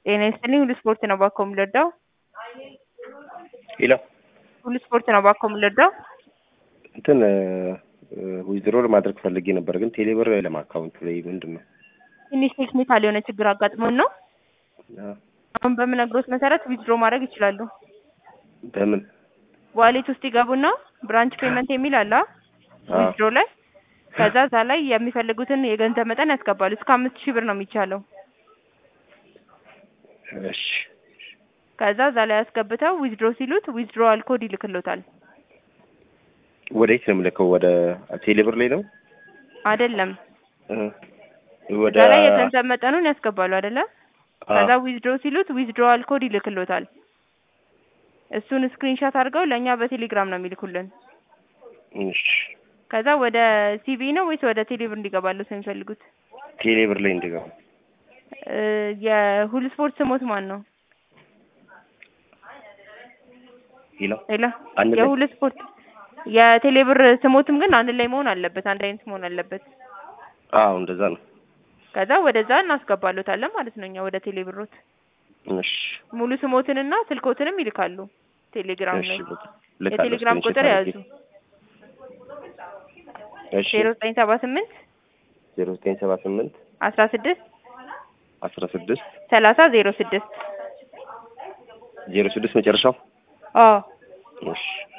ጤና ይስጥልኝ ሁሉ ስፖርት ነው ባኮ የምልወደው ሄሎ ሁሉ ስፖርት ነው ባኮ የምልወደው እንትን ዊዝድሮ ማድረግ ፈልጌ ነበር፣ ግን ቴሌብር የለም አካውንት ላይ ምንድን ነው? ትንሽ ቴክኒካል የሆነ ችግር አጋጥሞን ነው። አሁን በምነግሮት መሰረት ዊዝድሮ ማድረግ ይችላሉ። በምን ዋሌት ውስጥ ይገቡና ብራንች ፔመንት የሚል አለ ዊዝድሮ ላይ ከዛ እዛ ላይ የሚፈልጉትን የገንዘብ መጠን ያስገባሉ። እስከ አምስት ሺህ ብር ነው የሚቻለው። እሺ ከዛ እዛ ላይ ያስገብተው ዊዝድሮ ሲሉት ዊዝድሮዋል ኮድ ይልክሎታል። ወዴት ነው የምልከው? ወደ ቴሌብር ላይ ነው አይደለም እ ወደ እዛ ላይ የገንዘብ መጠኑን ያስገባሉ አይደለ? አ- ከዛ ዊዝድሮ ሲሉት ዊዝድሮዋል ኮድ ይልክሎታል። እሱን ስክሪንሻት አድርገው ለእኛ በቴሌግራም ነው የሚልኩልን። እሺ ከዛ ወደ ሲቪ ነው ወይስ ወደ ቴሌብር እንዲገባሉት ነው የሚፈልጉት? ቴሌብር ላይ እንዲገባ እ የሁሉ ስፖርት ስሞት ማን ነው? ሄሎ ሌላ አንድ ላይ የሁሉ ስፖርት የቴሌብር ስሞትም ግን አንድ ላይ መሆን አለበት። አንድ አይነት መሆን አለበት። አዎ እንደዛ ነው። ከዛ ወደዛ እናስገባሎታለን ማለት ነው። እኛ ወደ ቴሌብሮት እሺ ሙሉ ስሞትንና ስልኮትንም ይልካሉ ቴሌግራም እሺ ላይ። በቃ ልካለሁ። የቴሌግራም ስክሪንሾት ቁጥር አድርጌ። ያዙ እሺ ዜሮ ዘጠኝ ሰባ ስምንት ዜሮ ዘጠኝ ሰባ ስምንት አስራ ስድስት አስራ ስድስት ሰላሳ ዜሮ ስድስት ዜሮ ስድስት መጨረሻው አዎ እሺ